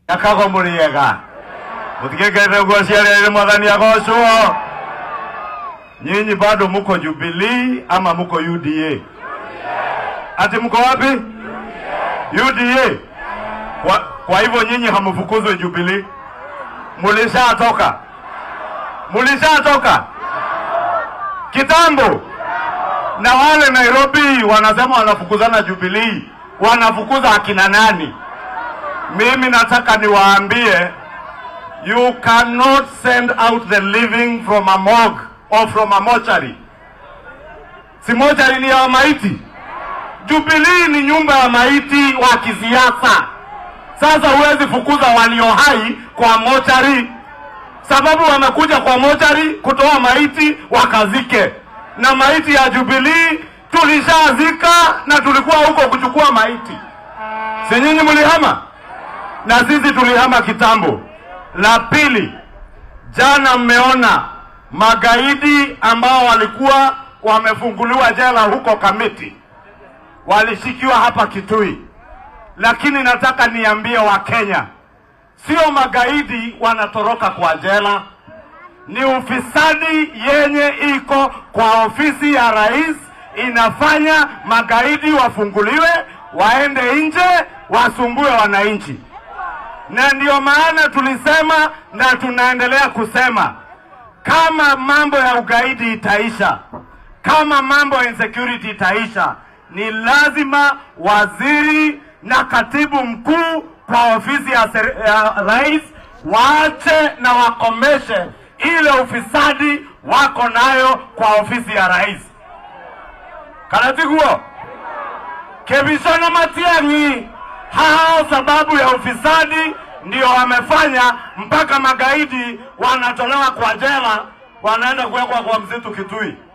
akago muriega mutigekete guo ciarĩrĩ mwathani agocwo nyinyi bado muko Jubilee ama muko UDA ati mko wapi UDA kwa, kwa hivyo nyinyi hamfukuzwe Jubilee mulishatoka mulishatoka kitambo na wale Nairobi wanasema wanafukuzana Jubilee wanafukuza akina nani mimi nataka niwaambie you cannot send out the living from a morgue or from a mortuary si mortuary ni ya maiti Jubilee ni nyumba ya maiti wa kisiasa sasa huwezi fukuza walio hai kwa mochari sababu wamekuja kwa mochari kutoa maiti wakazike na maiti ya Jubilee tulishazika na tulikuwa huko kuchukua maiti si nyinyi mlihama na sisi tulihama kitambo la pili jana mmeona magaidi ambao walikuwa wamefunguliwa jela huko Kamiti walishikiwa hapa Kitui lakini nataka niambie Wakenya, sio magaidi wanatoroka kwa jela, ni ufisadi yenye iko kwa ofisi ya rais inafanya magaidi wafunguliwe, waende nje, wasumbue wananchi. Na ndio maana tulisema na tunaendelea kusema, kama mambo ya ugaidi itaisha, kama mambo ya insecurity itaisha, ni lazima waziri na katibu mkuu kwa ofisi ya, seri- ya rais waache na wakomeshe ile ufisadi wako nayo kwa ofisi ya rais. Karatiguo Kebishona Matiang'i, hao sababu ya ufisadi ndio wamefanya mpaka magaidi wanatolewa kwa jela, wanaenda kuwekwa kwa msitu Kitui.